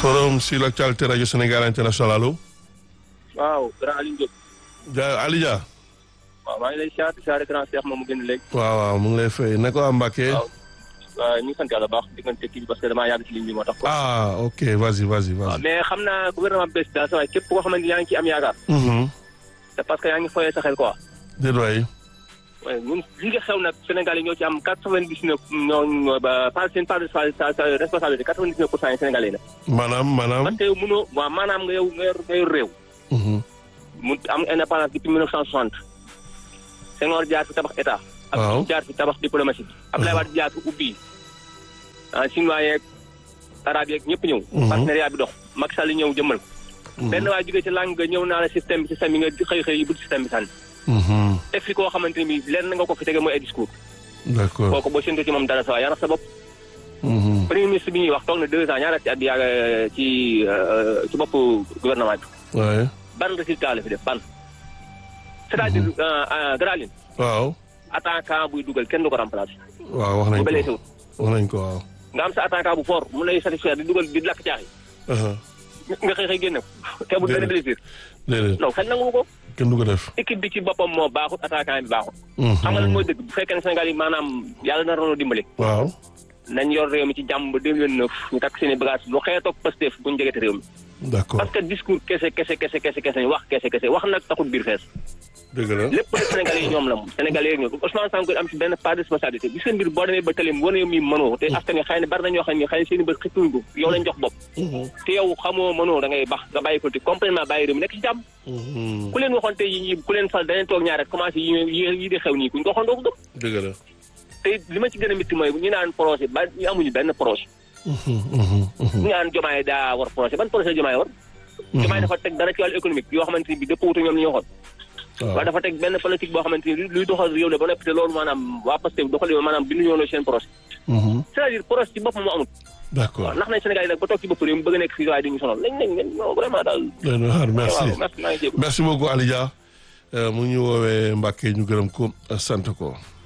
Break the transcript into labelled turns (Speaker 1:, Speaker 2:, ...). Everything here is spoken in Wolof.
Speaker 1: forum sur l'actualité radio Sénégal international allo.
Speaker 2: waaw grand Alioune Diop.
Speaker 1: ja Ali Dia.
Speaker 2: waaw maa ngi lay siyaare siyaare grand Cheikh moom mu génn léegi.
Speaker 1: waaw waaw mu ngi lay fay ne ko waa Mbacke.
Speaker 2: waaw waaw ñu ngi sant yàlla baax diggante kii bi parce que damaa yàgg ci ligne bi moo tax.
Speaker 1: ah ok vas-y vas-y
Speaker 2: waaw
Speaker 1: vas-y.
Speaker 2: mais xam naa gouvernement bi bees daal sa waay képp koo xamante ni yaa ngi ciy am yaakaar.
Speaker 1: Mhm.
Speaker 2: c'est parce que yaa ngi foyee sa xel quoi.
Speaker 1: déet waay.
Speaker 2: waaye ñun li nga xew nag Sénégal yi ñoo ci am quatre-vingt-dix-neuf ñoo ba par seen part de responsabilité quatre-vingt-dix-neuf pour cent yi Sénégalais la.
Speaker 1: maanaam maanaam.
Speaker 2: parce que yow mënoo waaw maanaam nga yow nga yor nga yor réew.
Speaker 1: Mhm.
Speaker 2: mu am indépendance depuis 1960 Senghor jaar fi tabax état.
Speaker 1: Waaw.
Speaker 2: ak jaar fi tabax diplomatie. Abdoulaye Wade jaar fi ubbi ah chinois yeeg arabe yeeg ñëpp ñëw.
Speaker 1: Mhm.
Speaker 2: partenariat bi dox Macky Sall ñëw jëmmal ko. benn waa jógee ci langue nga ñëw naa la système bi système bi nga xëy xëy yi bu système bi sànni.
Speaker 1: Mhm.
Speaker 2: teg fi koo xamante ni bii lenn nga ko fi tege mooy ay discours.
Speaker 1: d'accord.
Speaker 2: kooku boo séntu ci moom dara sa waa yaa sa bopp.
Speaker 1: Mhm.
Speaker 2: premier ministre bi ñuy wax toog na deux ans ñaara ci at bi yàgg ci euh, ci bopp gouvernement bi.
Speaker 1: waaye.
Speaker 2: ban résultat la fi def ban. c'est-à-dire euh, euh, Graline
Speaker 1: waaw.
Speaker 2: attaquant buy dugal kenn du ko remplacer.
Speaker 1: waaw wax nañ
Speaker 2: bu
Speaker 1: ko
Speaker 2: bëlee sewut
Speaker 1: wax nañ ko waaw.
Speaker 2: nga am sa attaquant bu fort mu lay satisfaire di dugal di lakk caaxi
Speaker 1: aha
Speaker 2: nga xëy xëy génne ko te bu benn blessure
Speaker 1: déedéet
Speaker 2: non xel nangu ko
Speaker 1: kenn du ko def.
Speaker 2: équipe bi ci boppam moo baaxut attaquant bi baaxut
Speaker 1: Mhm.
Speaker 2: xam nga lan mooy dëgg bu fekkee ne Sénégal yi maanaam yàlla na rono dimbali
Speaker 1: waaw.
Speaker 2: nañ yor réew mi ci jàmm ba 2029 ñu takk seen i bagage lu xeetoog Pastef buñu jegete réew mi
Speaker 1: d'accord
Speaker 2: parce que discours kese kese kese kese kese wax kese kese wax nag taxut biir fees
Speaker 1: dëgg la.
Speaker 2: lépp de Sénégalais yi ñoom la moom Sénégalais yi ñoom Ousmane Sonko am ci benn part de responsabilité gis nga mbir boo demee ba tëlim wane mi mënoo te askan wi xëy na bari na ñoo xam ne xëy na seen i bët xippuñ ko yow lañ jox bopp
Speaker 1: Mhm.
Speaker 2: te yow xamoo mënoo da ngay bax nga bàyyi politique complètement bàyyi réew mi nekk ci jàmm
Speaker 1: Mhm.
Speaker 2: ku leen waxoon tey yi ñi ku leen fal danañ toog ñaar rek commencé yi yi yi di xew nii kuñ ko waxoon doo ko gëm
Speaker 1: dëgg la.
Speaker 2: te li ma ci gën a métti mooy ñu naan projet ba ñu amuñu benn projet
Speaker 1: Mhm. Mhm. Mhm.
Speaker 2: ñu naan jomaay daa war projet ban projet jomaay war jomaay dafa teg dara ci wàllu économique yoo xamante ni bi dëpp wutu ñoom li ñu waxoon
Speaker 1: waaw.
Speaker 2: waaye dafa teg benn politique boo xamante ni luy doxal réew la ba noppi te loolu maanaam waa Pastef doxal maanaam bindu ñoo seen projet
Speaker 1: Mhm.
Speaker 2: c'est-à-dire projet ci boppam moo amul
Speaker 1: d'accord.
Speaker 2: waaw ndax nañ Sénégal yi nag ba toog ci bopp réew mi bëgg a nekk fii waaye duñu sonal lañ nañ non vraiment daal
Speaker 1: doy na waar merci.
Speaker 2: waaw merci maa ngi jéego
Speaker 1: merci beaucoup Ali Dia Euh, mu ngi ñu woowee Mbacke ñu gërëm ko sant ko.